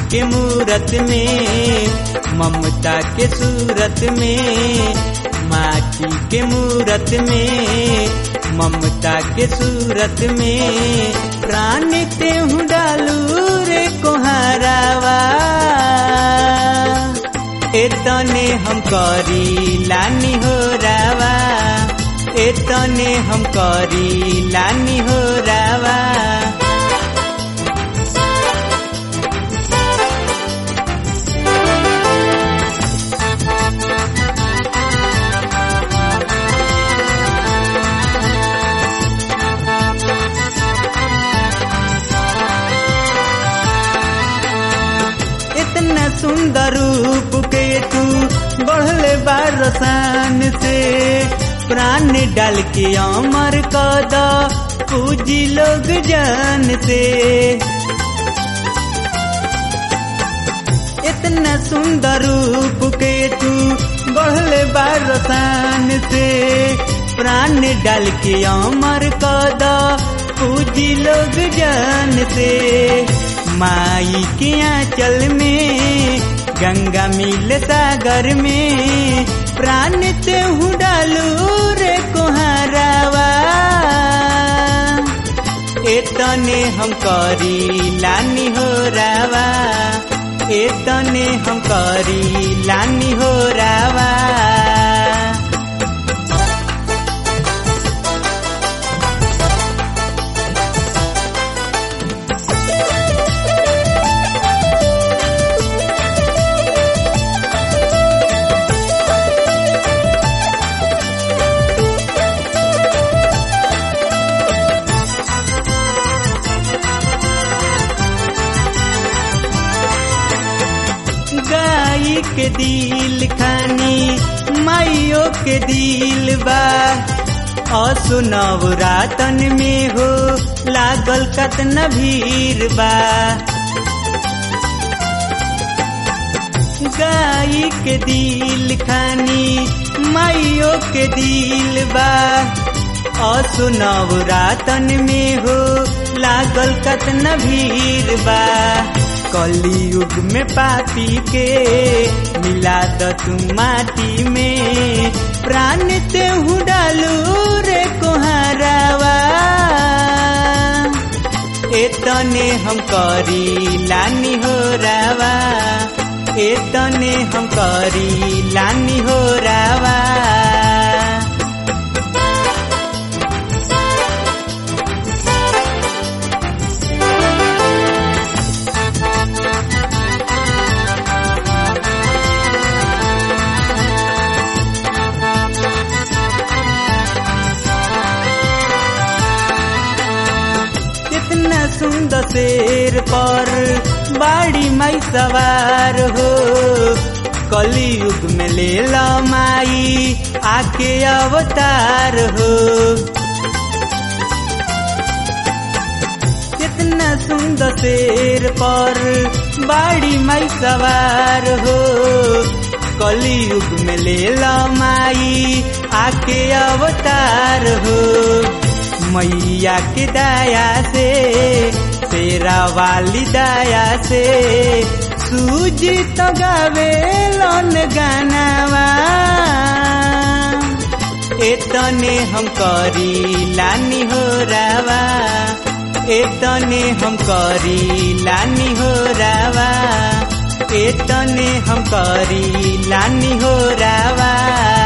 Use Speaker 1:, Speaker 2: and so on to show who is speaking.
Speaker 1: के मूरत में ममता के सूरत में माटी के मूरत में ममता के सूरत में प्राण ते हूँ डालू रे कोहारावा एतने हम करी लानी हो रावा एतने हम करी लानी हो रावा इतना सुंदर रूप के तू बढ़ले बारसान से प्राण डाल के अमर कद पूजी लोग जान से इतना सुंदर रूप के तू बढ़ले बारसान से प्राण डाल के अमर कद पूजी लोग जान से माई के आंचल में गंगा मिल सागर में प्राण ते हूँ डालू रे कोहारावा एतने हम करी लानी हो रावा एतने हम करी लानी हो रावा गाई के दिल खानी माइयो के दिल बा असुनव रातन में हो लागल कतन भीड़ बा गाई के दिल खानी माइयो के दिल बा असुनव रातन में हो लागल कतन भीड़ बा कलयुग में पापी के मिला द तू माटी में प्राण ते हूँ डालू रे कोहारावा एतने हम करी लानी हो रावा एतने हम करी लानी हो रावा कितना सुंदर शेर पर बाड़ी माई सवार हो कलयुग में ले ला माई आके अवतार हो कितना सुंदर शेर पर बाड़ी माई सवार हो कलयुग में ले ला माई आके अवतार हो मैया के दया से तेरा वाली दया से सूजी तो गावे लोन गानावा एतने हम करी लानी हो रावा एतने हम करी लानी हो रावा एतने हम करी लानी हो रावा